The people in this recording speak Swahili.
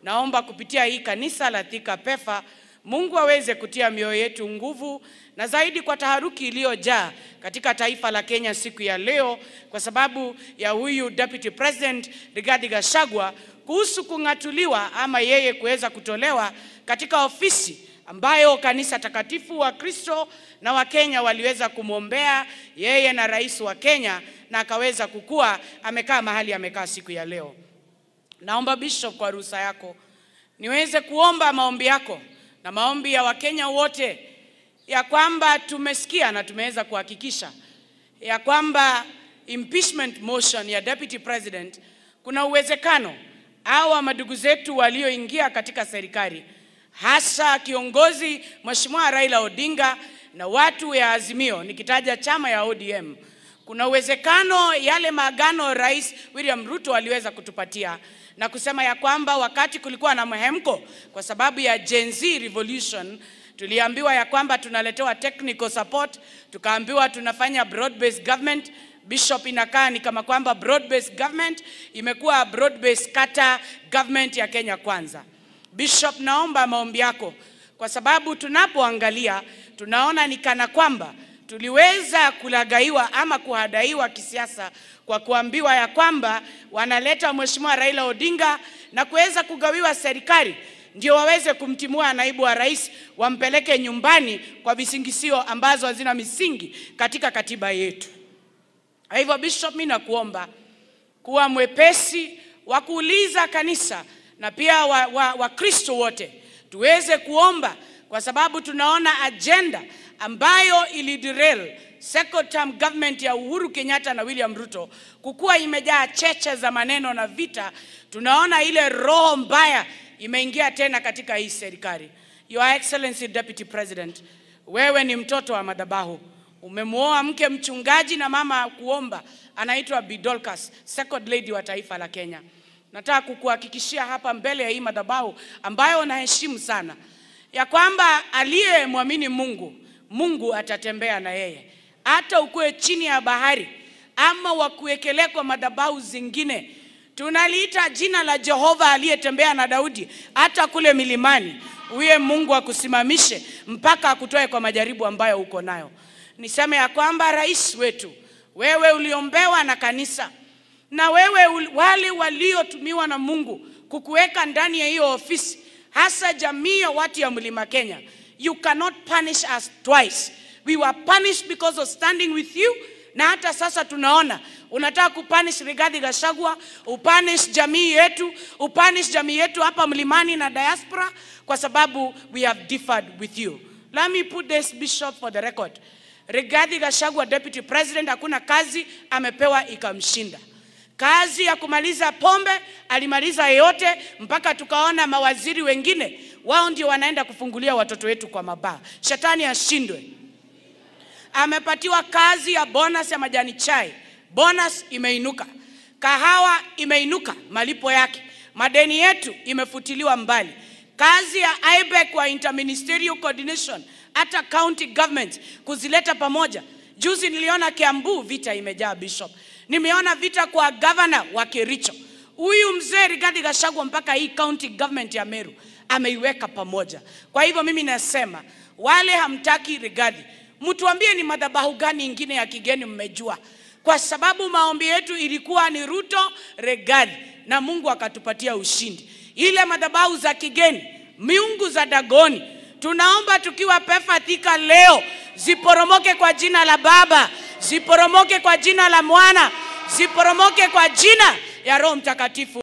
naomba kupitia hii kanisa la Thika Pefa, Mungu aweze kutia mioyo yetu nguvu na zaidi kwa taharuki iliyojaa katika taifa la Kenya siku ya leo kwa sababu ya huyu Deputy President Rigathi Gachagua kuhusu kung'atuliwa ama yeye kuweza kutolewa katika ofisi ambayo kanisa takatifu wa Kristo na Wakenya waliweza kumwombea yeye na rais wa Kenya na akaweza kukua amekaa mahali amekaa siku ya leo. Naomba Bishop, kwa ruhusa yako niweze kuomba maombi yako na maombi ya Wakenya wote ya kwamba tumesikia na tumeweza kuhakikisha ya kwamba impeachment motion ya deputy president, kuna uwezekano hawa madugu zetu walioingia katika serikali, hasa kiongozi Mheshimiwa Raila Odinga na watu ya Azimio, nikitaja chama ya ODM, kuna uwezekano yale maagano Rais William Ruto aliweza kutupatia na kusema ya kwamba wakati kulikuwa na mhemko kwa sababu ya Gen Z revolution tuliambiwa ya kwamba tunaletewa technical support, tukaambiwa tunafanya broad based government. Bishop, inakaa ni kama kwamba broad based government imekuwa broad based kata government ya Kenya Kwanza. Bishop, naomba maombi yako kwa sababu tunapoangalia tunaona ni kana kwamba tuliweza kulagaiwa ama kuhadaiwa kisiasa kwa kuambiwa ya kwamba wanaleta Mheshimiwa Raila Odinga na kuweza kugawiwa serikali ndio waweze kumtimua naibu wa rais wampeleke nyumbani kwa visingisio ambazo hazina misingi katika katiba yetu. Kwa hivyo Bishop, mimi nakuomba kuwa mwepesi wa kuuliza kanisa na pia Wakristo wa, wa wote tuweze kuomba, kwa sababu tunaona agenda ambayo iliderail second term government ya Uhuru Kenyatta na William Ruto kukuwa imejaa cheche za maneno na vita. Tunaona ile roho mbaya imeingia tena katika hii serikali. Your Excellency Deputy President, wewe ni mtoto wa madhabahu, umemwoa mke mchungaji na mama kuomba, anaitwa Bi Dorcas, second lady wa taifa la Kenya. Nataka kukuhakikishia hapa mbele ya hii madhabahu ambayo naheshimu sana ya kwamba aliyemwamini Mungu, Mungu atatembea na yeye, hata ukuwe chini ya bahari ama wakuwekelea kwa madhabahu zingine tunaliita jina la Jehova aliyetembea na Daudi hata kule milimani. Huye Mungu akusimamishe mpaka akutoe kwa majaribu ambayo uko nayo. Niseme ya kwamba rais wetu, wewe uliombewa na kanisa na wewe wale waliotumiwa na Mungu kukuweka ndani ya hiyo ofisi, hasa jamii ya watu ya Mlima Kenya, you cannot punish us twice. We were punished because of standing with you na hata sasa tunaona unataka kupanish Rigathi Gachagua, upanish jamii yetu, upanish jamii yetu hapa mlimani na diaspora, kwa sababu we have differed with you. Let me put this bishop for the record. Rigathi Gachagua, deputy president, hakuna kazi amepewa ikamshinda. Kazi ya kumaliza pombe alimaliza yote, mpaka tukaona mawaziri wengine wao ndio wanaenda kufungulia watoto wetu kwa mabaa. Shetani ashindwe. Amepatiwa kazi ya bonus ya majani chai bonus imeinuka, kahawa imeinuka malipo yake, madeni yetu imefutiliwa mbali. Kazi ya IBEC wa interministerial coordination, hata county government kuzileta pamoja. Juzi niliona Kiambu vita imejaa Bishop, nimeona vita kwa governor wa Kericho. Huyu mzee Rigathi Gachagua mpaka hii county government ya Meru ameiweka pamoja. Kwa hivyo mimi nasema wale hamtaki Rigathi, mtuambie ni madhabahu gani ingine ya kigeni mmejua kwa sababu maombi yetu ilikuwa ni Ruto Rigathi, na Mungu akatupatia ushindi. Ile madhabahu za kigeni, miungu za Dagoni, tunaomba tukiwa Pefa Thika leo ziporomoke kwa jina la Baba, ziporomoke kwa jina la Mwana, ziporomoke kwa jina ya Roho Mtakatifu.